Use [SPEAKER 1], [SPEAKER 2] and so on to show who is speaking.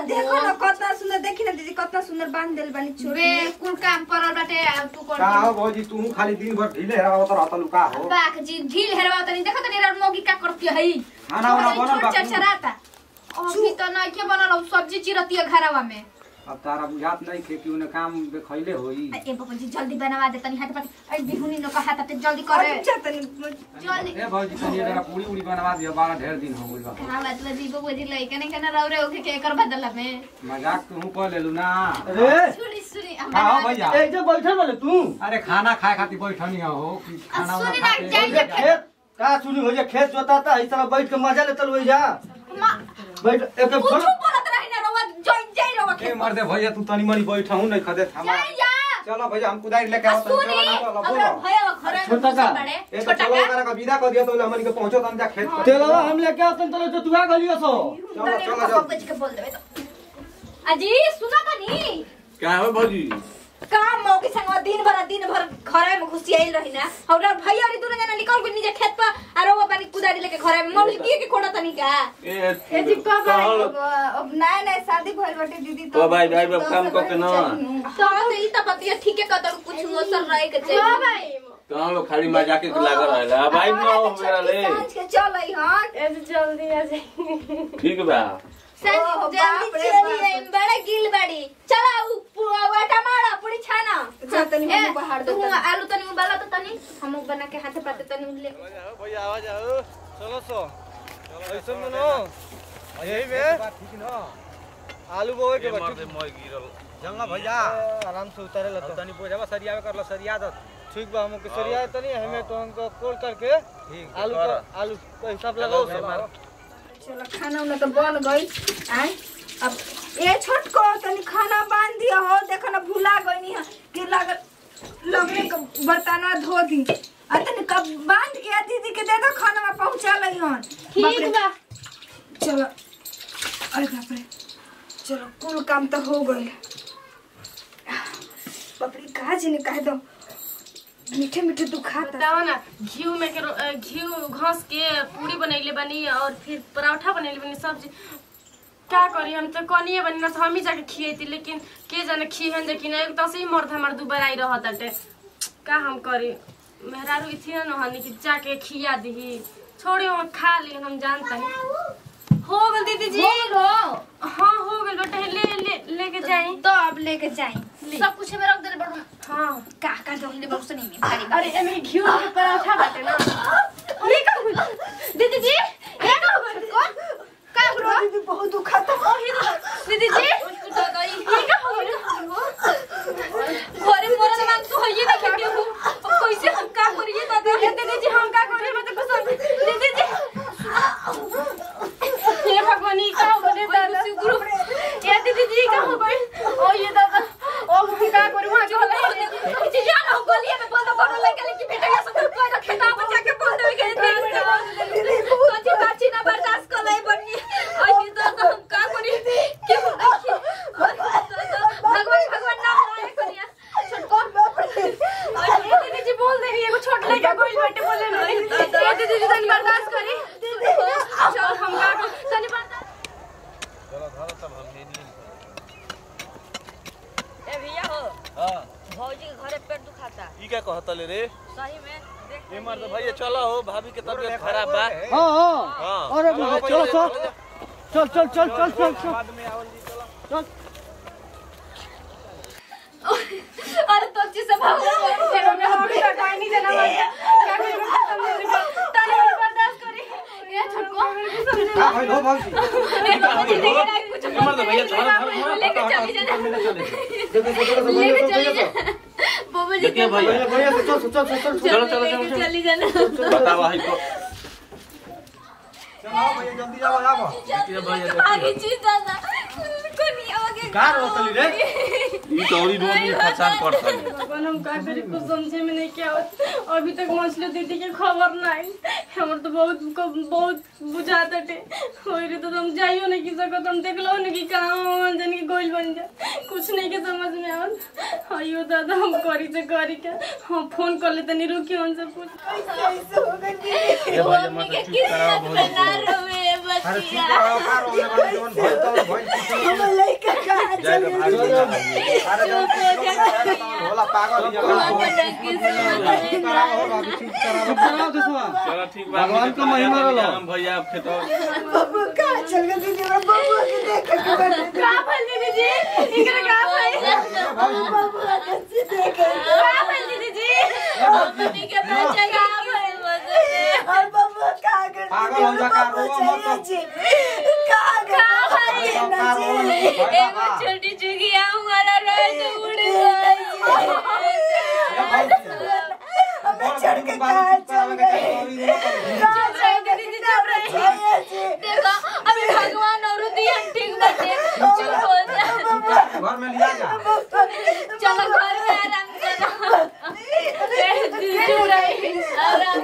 [SPEAKER 1] देखो ना कितना सुंदर देखी ना दीदी कितना सुंदर बांध देल बानी छोड़
[SPEAKER 2] बे कुल काम परल बाटे आ तू
[SPEAKER 3] का
[SPEAKER 2] कर
[SPEAKER 3] हो भौजी तू खाली दिन भर ढीले रहत रहत लुका हो
[SPEAKER 2] बाक जी ढील हेरवा तनी देखो तनी रे मोगी का करती है
[SPEAKER 3] खाना वाना बनल बा
[SPEAKER 2] चरचराता अभी तो नहीं के बनल अब सब्जी चिरती है घरवा में
[SPEAKER 3] अब तारा बुझात नहीं खे कि उन्हें काम खैले होई
[SPEAKER 2] ए बाबा जी जल्दी बनवा दे तनी हाथ पर ए बिहुनी न कहा ता जल्दी करे
[SPEAKER 1] अच्छा तनी
[SPEAKER 2] जल्दी
[SPEAKER 3] ए भौजी तनी जरा पूरी उड़ी बनवा दियो बारह ढेर दिन हो गइल बा
[SPEAKER 2] कहा मतलब जी बाबू जी लइका नहीं कहना रौरे ओके के कर बदला में
[SPEAKER 3] मजाक तू कर लेलू ना
[SPEAKER 4] अरे
[SPEAKER 2] सुनी सुनी
[SPEAKER 3] का हो भैया
[SPEAKER 4] ए जे बैठल वाले तू
[SPEAKER 3] अरे खाना खाए खातिर बैठनी हो कि खाना वाना
[SPEAKER 2] सुनी ना,
[SPEAKER 3] खा
[SPEAKER 2] जाइए।
[SPEAKER 3] के
[SPEAKER 4] खेत का सुनी हो जे खेत जोताता इस तरह बैठ के मजा लेतल हो जा बैठ एक एक
[SPEAKER 2] कुछ
[SPEAKER 4] फोन
[SPEAKER 2] बोलत रही ना रवा जई जई रवा
[SPEAKER 3] ए मर्दे भैया तू तनी मनी बैठा हूं नहीं खदे थामा
[SPEAKER 2] जाई जा
[SPEAKER 3] चलो भैया हम कुदारी लेके आओ तनी
[SPEAKER 2] सुनी
[SPEAKER 3] चलो चलो
[SPEAKER 2] हमरा
[SPEAKER 3] बोलो
[SPEAKER 2] भैया घरे
[SPEAKER 4] छोटा का?
[SPEAKER 2] बड़े
[SPEAKER 3] ए तो
[SPEAKER 2] छोटा
[SPEAKER 3] चलो
[SPEAKER 2] का
[SPEAKER 3] करा का विदा कर दिया तो हमनी के पहुंचो तन जा खेत पर
[SPEAKER 4] तेलवा हम लेके आतन तले जो तुआ गलियो सो
[SPEAKER 3] चलो
[SPEAKER 2] तनी
[SPEAKER 3] चलो
[SPEAKER 2] पापा
[SPEAKER 3] चलो
[SPEAKER 2] जी के बोल देबे तो अजी सुना तनी
[SPEAKER 5] क्या हो भौजी
[SPEAKER 1] काम मौके संग दिन भर दिन भर घरे में घुसियाइल रही ना हमरा भैया रे दूर जना निकल के नीचे खेत पर आरो वो पानी कुदारी लेके घरे में मौली दिए के कोड़ा तनी का
[SPEAKER 5] ए
[SPEAKER 1] ए जी कब
[SPEAKER 5] कहल
[SPEAKER 1] अब नया नया शादी भइल बाटे दीदी
[SPEAKER 5] तो भाई भाई बाप काम क के ना
[SPEAKER 2] तो तो ई त बतिया ठीके कतल कुछ मोसर रहे के चाहिए हां भाई
[SPEAKER 5] तो लोग खाली मजाके के लागल रहेला अब आई ना हो मेरा ले
[SPEAKER 1] सांझ के चल आई हां
[SPEAKER 2] जल्दी आ जाई
[SPEAKER 5] ठीक बा
[SPEAKER 2] सर
[SPEAKER 1] ओह,
[SPEAKER 2] जल्दी
[SPEAKER 1] बाप रे
[SPEAKER 2] चली
[SPEAKER 1] बाप।
[SPEAKER 2] आई बड़ा गिल बाड़ी चला उ पुआ टमाड़ा पूरी छाना
[SPEAKER 1] जा तनी
[SPEAKER 2] ए,
[SPEAKER 1] हम बाहर दे
[SPEAKER 2] तू आलू तनी उबाला तो तनी हम बना के हाथे पाते तनी ले
[SPEAKER 6] भैया आवाज आओ चलो सो ऐसे में नो यही में
[SPEAKER 3] ठीक न
[SPEAKER 6] आलू बोए के
[SPEAKER 5] मार
[SPEAKER 6] बच्चे
[SPEAKER 5] दे मोय गिरल
[SPEAKER 6] जंगा भैया आराम से उतारे लतो
[SPEAKER 3] तनी पोजावा सरियावे करला सरिया दत
[SPEAKER 6] ठीक बा हमको सरिया तनी हमें तो हमको कोल करके
[SPEAKER 3] ठीक
[SPEAKER 6] आलू का आलू का हिसाब लगाओ सब
[SPEAKER 1] चलो खाना उना तो बन गई आय अब ए छोटको तनी खाना बांध दिया हो देखो ना भुला गईनी है कि लगल लगने के बर्तनवा धो दी आ तनी कब बांध के आ दीदी के दे दो खाना में पहुंचा लई हन
[SPEAKER 2] ठीक बा
[SPEAKER 1] चलो अरे बाप रे चलो कुल काम तो हो गई पपड़ी कहा जी ने कह दो मीठे मीठे दुखाता
[SPEAKER 7] बताओ ना घी में के रो- अ, घी घस के पूरी बनैले बनी और फिर पराठा बनैले बनी सब्जी का करी हम तो कनिए बनी ना तो हम ही जाके खिएती लेकिन के जाने खिहन जे कि ना एक तो से ही मर्द हमार दुबर आई रहत अटे का हम करी मेहरारू इथी ना नहनी कि जाके खिया दही छोड़ी हम खा ली हम जानता ही हो गल दीदी जी
[SPEAKER 2] बोलो
[SPEAKER 7] हाँ हो गल बेटा ले ले लेके जाई
[SPEAKER 2] तो अब लेके जाई सब कुछ में रख दे बड़ू
[SPEAKER 7] हाँ
[SPEAKER 2] का का दो ले बक्स नहीं में भारी
[SPEAKER 7] अरे एमे घी के पराठा बाटे ना
[SPEAKER 2] ये का हुई दीदी जी ये का हुई को का हुआ
[SPEAKER 1] दीदी बहुत दुखाता
[SPEAKER 2] दीदी जी ये का हुई अरे मोरा नाम तो है ये देखिए के हो कैसे हम का करिए दादा
[SPEAKER 7] दीदी जी हम का करिए मैं तो कुछ दीदी जी हे भगवान ई का हो गए दादा ये दीदी जी का हो गए ओ ये दादा ओ हम का करू वहां जो होला
[SPEAKER 2] जी जान हो गलिए में बोल दो लगे लेकिन बेटा ये सब कोई ना खेता बचा के बोल दे के दीदी कच्ची काची ना बर्दाश्त कर ले बनी आई दादा हम का करी के हो देखिए भगवान भगवान नाम लाए करिया छोटको
[SPEAKER 7] ये दीदी जी बोल दे रही है एगो छोट लड़का कोई बेटे बोले नहीं ये दीदी जी तनी बर्दाश्त करी चल हम का करू? तनी बर्दाश्त
[SPEAKER 6] चलो धरो तब हम ले लिए
[SPEAKER 8] ए भैया हो
[SPEAKER 6] हां
[SPEAKER 8] भौजी के घरे पेट दुखाता
[SPEAKER 6] ई क्या कहत ले रे
[SPEAKER 8] सही में देख
[SPEAKER 6] ए मर्द भैया चलो हो भाभी के तबीयत खराब बा
[SPEAKER 4] हां हां
[SPEAKER 6] हां
[SPEAKER 4] अरे भैया, चलो चल चल चल चल चल चल
[SPEAKER 6] बाद में आवल जी चलो
[SPEAKER 4] चल
[SPEAKER 2] अरे तो अच्छे से भगवान
[SPEAKER 7] तेरे में हम भी हटाई नहीं देना क्या करें खत्म नहीं कर तनी बर्दाश्त करी ये छोटको
[SPEAKER 3] का भइल हो भौजी
[SPEAKER 5] मर्द भैया चल
[SPEAKER 2] लेके चली जाना
[SPEAKER 3] देखो देखो
[SPEAKER 2] लेके चली जाना बाबा जी
[SPEAKER 5] देखिए भैया
[SPEAKER 3] भैया भैया चल चल चल चल
[SPEAKER 5] चलो चलो चलो
[SPEAKER 2] लेके
[SPEAKER 5] चलो
[SPEAKER 2] चली जाना
[SPEAKER 5] बताओ भाई को
[SPEAKER 3] चलो भैया जल्दी जाओ जाओ
[SPEAKER 5] देखिए भैया
[SPEAKER 2] आगे
[SPEAKER 5] देखिए
[SPEAKER 2] चीज दादा कोनी आगे
[SPEAKER 4] का रोतली रे
[SPEAKER 5] ई चौरी रोज में पहचान पड़ता है
[SPEAKER 7] भगवान हम का करी कुछ समझे में नहीं क्या होता अभी तक मछली दीदी के खबर नहीं हमर तो बहुत बहुत बुझाता टे होई रे तो हम जाइयो नहीं की सकत हम देख लो नहीं कि कहां जन के गोल बन जा कुछ नहीं के समझ में आवत अयो दादा हम करी से करी के हम फोन कर ले तनी रुकी हमसे पूछ
[SPEAKER 5] ए भैया मत चुप कराओ भौजी
[SPEAKER 2] ना रोवे
[SPEAKER 3] अरे चुप
[SPEAKER 2] बचिया
[SPEAKER 3] रहो का रोने वाली जोन भइल तो भइल कुछ नहीं
[SPEAKER 5] जाए तो भाग
[SPEAKER 4] चलो।
[SPEAKER 5] जाए
[SPEAKER 4] अरे जब होला पागल ही कराओ बाबू चुप कराओ कराओ देसवा
[SPEAKER 5] चलो ठीक बा
[SPEAKER 4] भगवान का महिमा रहलो।
[SPEAKER 5] हम भैया आप खेतो
[SPEAKER 1] बबू का चल गई दीदी मैं बबू के देख के बैठे
[SPEAKER 2] का भल दीदी जी इकरा का भल
[SPEAKER 1] बबू के से देख
[SPEAKER 2] का भल दीदी जी मम्मी के बच्चे का भल मजे
[SPEAKER 1] और बबू का कर
[SPEAKER 4] पागल हो जा का रोवा मत
[SPEAKER 1] जी का
[SPEAKER 2] का
[SPEAKER 1] कर
[SPEAKER 2] भल एगो छोटी चुगिया हमारा रह तो उड़ गई
[SPEAKER 1] हमें चढ़ के कहा चल गए कहा चल गए दीदी चल रही जी
[SPEAKER 2] देखो अभी भगवान और दियन ठीक बचे चुप हो जा
[SPEAKER 4] घर में लिया जा
[SPEAKER 2] चलो घर में आराम करो चुप रही आराम